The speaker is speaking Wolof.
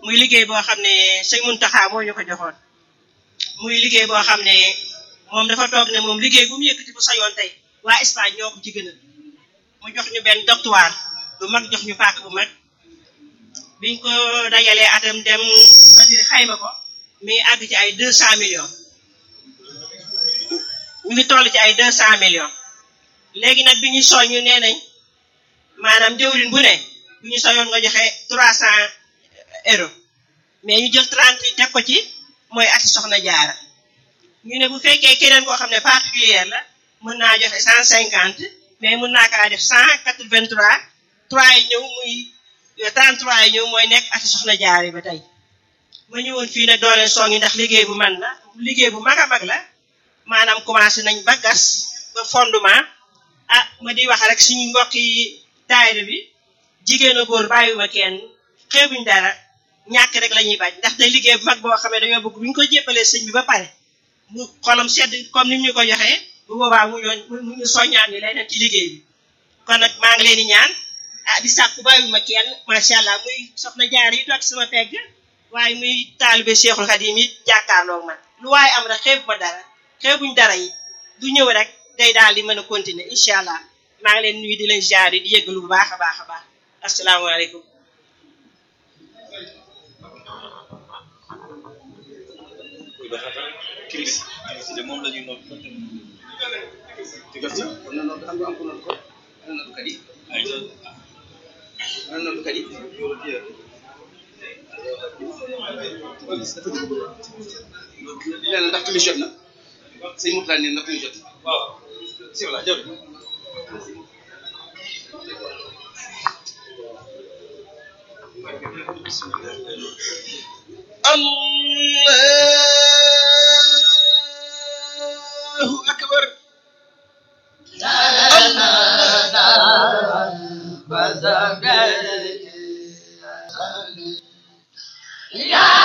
muy liggéey boo xam ne sëñ Muntaxa moo ñu ko joxoon muy liggéey boo xam ne moom dafa toog ne moom liggéey bu mu yëkkati bu sayoon tey waa Espagne ñoo ko ci gënal mu jox ñu benn doctoire bu mag jox ñu paak bu mag biñ ko dajalee atam dem atiri xayma ko mi àgg ci ay deux cent millions mi ngi toll ci ay deux cent millions léegi nag bi ñu soññu nee nañ maanaam jëwrin bu ne bu ñu soñoon nga joxe trois cent euros mais ñu jël trente yi teg ko ci mooy ati soxna jaara ñu ne bu fekkee keneen koo xam ne particulière la mën naa joxe cent cinquante mais mën naa kaa def cent quatre vingt trois trois yi ñëw muy trente trois yi ñëw mooy nekk ati soxna jaara ba tey ma ñëwoon fii nag doole songi ndax liggéey bu man la liggéey bu mag a mag la maanaam commencé nañ ba gas ba fondement ah ma di wax rek suñu mbokk yi daayira bi jigéen a góor bàyyiwuma kenn xeebuñ dara ñàkk rek la ñuy bañ ndax day liggéey bu mag boo xamee dañoo bëgg bu ñu ko jébbalee sëñ bi ba pare mu xolam sedd comme ni ñu ko joxee bu boobaa mu ñoo mu ñu soññaan ñu leneen ci liggéey bi kon nag maa ngi leen di ñaan ah di sàkku bàyyiwuma kenn macha allah muy soxna jaar yi toog sama pegg waaye muy taalibe Seexul Xadim yi jàkkaarloog man lu waaye am rek xeebu ma dara xeebuñ dara yi du ñëw rek day daal di mën a continuer incha allah maa ngi leen nuyu di leen jaar yi di yëggalu bu baax a baax a baax asalaamaaleykum kiris kiris de moom la ñuy noot na noonu am am ko noonu ko ana noonu kat yi ay ana noonu kat yi nee na ndax timis jot na sëñ Mourtala nee na ndax timis jot na waaw si voilà jaww Allahu akbar Yeah.